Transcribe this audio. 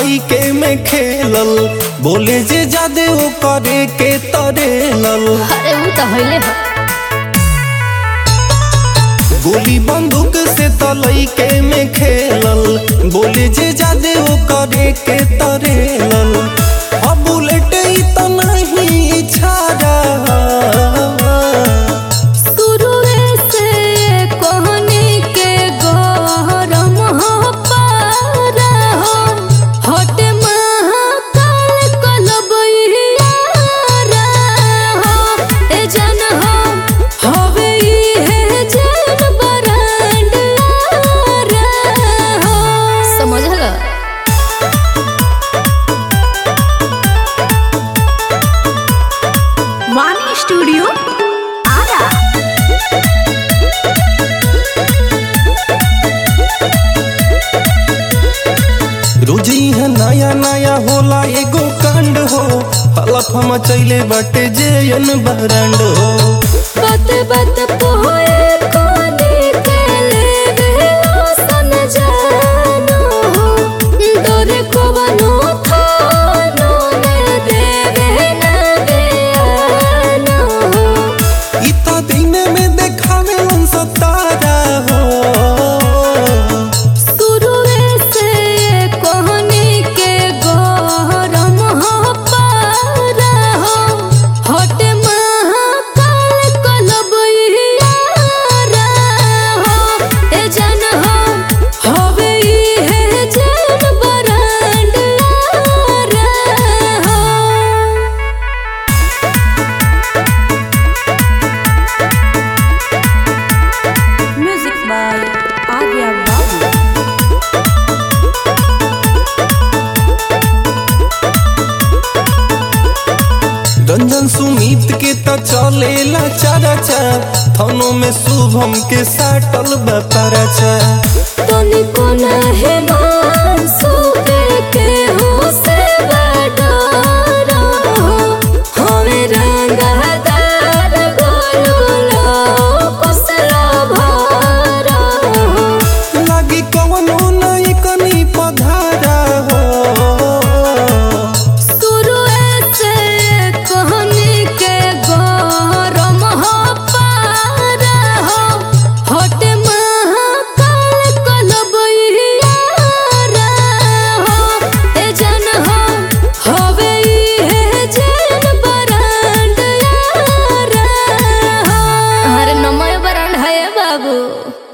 लइके में खेलल बोले जे जादे वो करे के तरेलल अरे उ त हइले ह गोली बंदूक से त लइके में खेलल बोले जे जादे वो करे के तरेलल अब बुलेट ई त नहीं छाड़ा शुरुए से कहनी के गरम हो पारा हो हट महाकाल कलबैया हो ए जन हो हवे इहे जन बरांड हो समझल वाणी स्टूडियो आरा रोज यहाँ नया नया होला एगो कांड हो हलफ हम चैले बाटे जेयन बरांड हो बात बात पोए कोने के लेवे सन जानो हो डोरे को बनो थानो ने देवे न बेआनो हो इता दिन में देखावे लन सतारा हो शुरुए से कहनी के गरम हो पारा हो हट महाकाल कलबैया हो ए जन हो हवे इहे जन बरांड हो म्यूजिक बाय आर्या बाबू रंजन सुमित के त चलेला चारा चा थानों में शुभम के साटल बपारा चा तनिको नहे मानसू के हो से बडरा हो हमें रंगदार गोलुलो कुसला भारा हो लागी कवनो नई कनी पधारा हो शुरुए से कहनी के गरम हो पारा हो हट महाकाल कलबैया हो ए जन हो हवे इहे जन बरांड हो अरे नमय बरांड है बाबू